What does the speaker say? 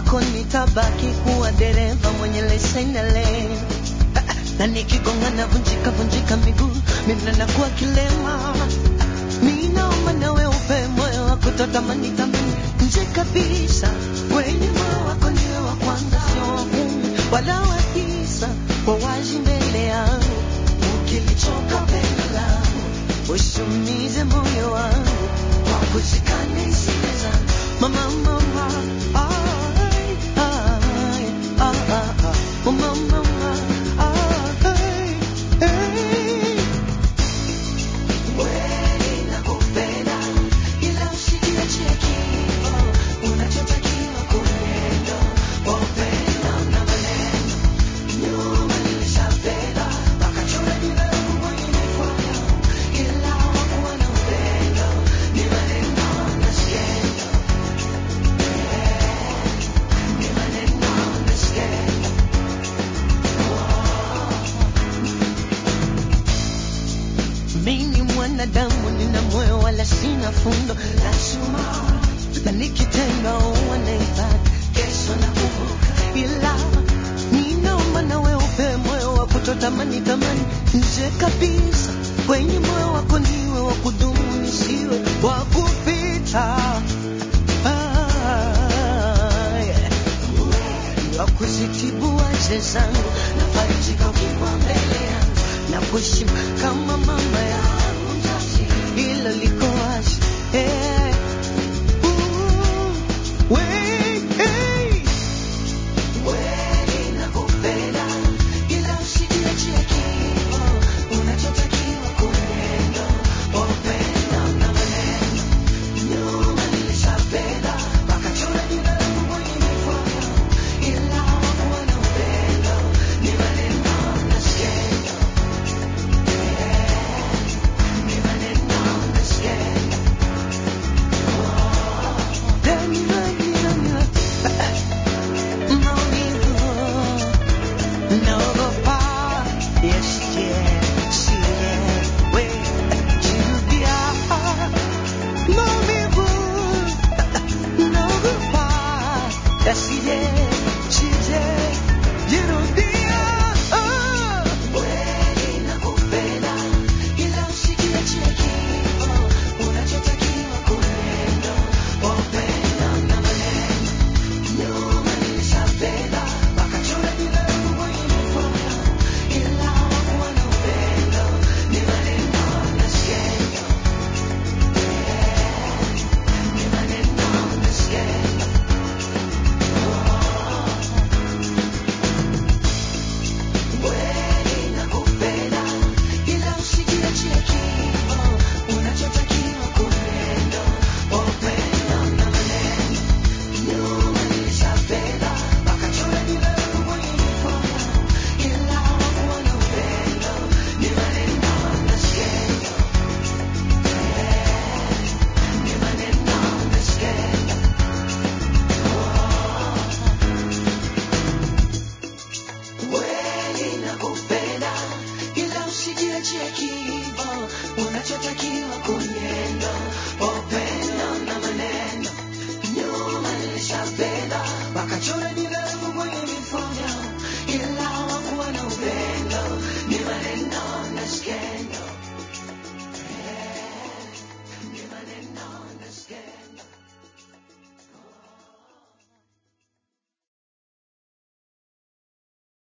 wako nitabaki kuwa dereva mwenye leseni lane na nikigonga na vunjika vunjika miguu mimi nakuwa kilema mimi naomba nawe upe moyo wa kutotamani tamani nje kabisa wenye moyo wako niwe wa kwanza sio wa kumi wala wa tisa kwa wazi mbele yangu ukilichoka pendo langu usiumize moyo wangu kwa kushikana hisia zangu mama mama ai, ai, ah, ah, ah. mama mama ai, ai. Kweli nakupenda, ila usijiachie kifo. Unachotakiwa kunendo, upendo na maneno. Nyuma nilishapenda, wakachora jina langu kwenye mikono. Ila hawakuwa na upendo, ni maneno na skendo. Ni maneno na skendo. Mimi mwanadamu nina moyo wala sina fundo la chuma, na niki